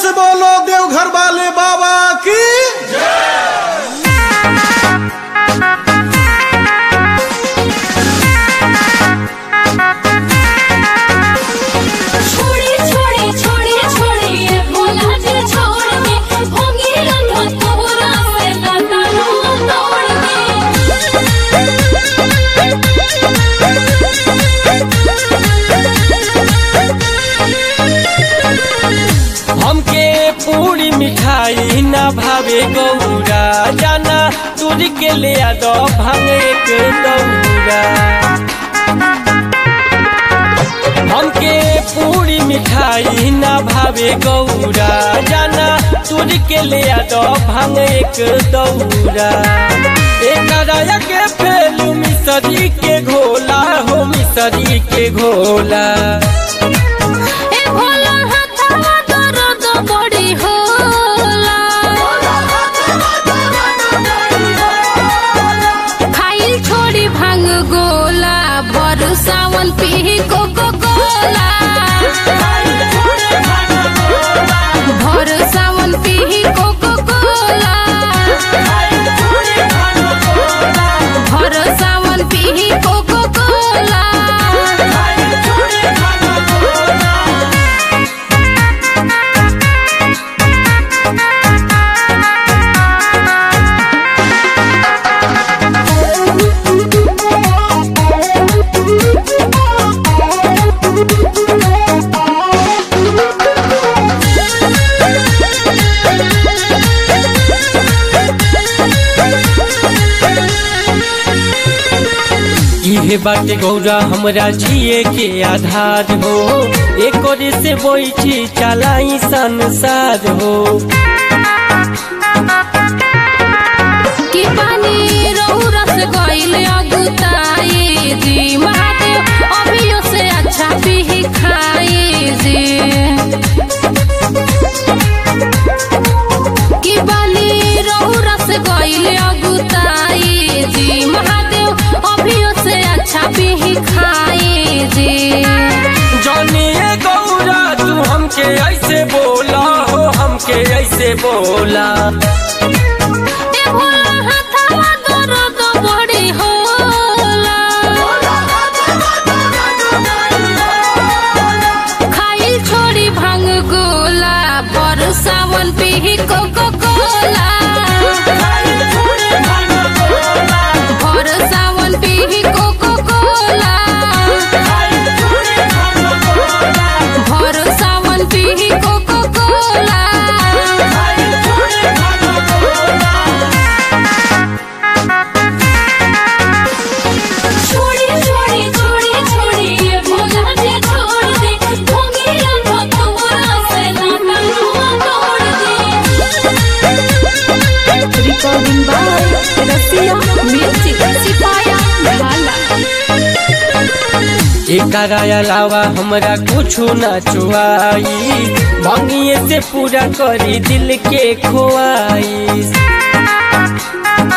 से बोलो देवघर वाले बाबा की छोड़ी छोड़ी छोड़ी छोड़ी ये भोला जी छोड़ के होंगी रंगत पूरा से लाता लो तोड़ के हमके पूरी मिठाई ना भावे गौरा जाना दूर के ले आ दो भांगे के दौरा हमके पूरी मिठाई ना भावे गौरा जाना दूर के ले आ दो भांगे के दौरा एक राया के फेलू मिसरी के घोला हो मिसरी के घोला ए भोला हाथवा दर्द बड़ी होला खाइल छोड़ी भांग गोला भर सावन पी कोको कोला भर सावन पी कोको कोला भर सावन पी कोको कोला इहे बाटे गौरा हमरा जिए के आधार हो एक से बैठी चलाई संसार हो कि पानी रौरस गइल अगुताई जी महादेव अभियो से अच्छा पी खाई जी कि पानी रौरस गइल अगुताई जी महादेव अभियो से अच्छा पी खाई जी जानिए गौरा तू हमके ऐसे बोला हो हमके ऐसे बोला ए भोला हाथवा दर्द बड़ी होला खाइल छोड़ी भांग गोला पर सावन पी कोको कोला पर सावन पी कोको कोला पर सावन पी कोको कोला छोड़ी छोड़ी छोड़ी छोड़ी ये भोला जी छोड़ दे भोगी रंग पूरा से लाता लो तोड़ दे recording by Rasia Music Sipaya Bala एकरा अलावा हमरा कुछो ना चुआई भंगिए से पूरा करी दिल के खोआई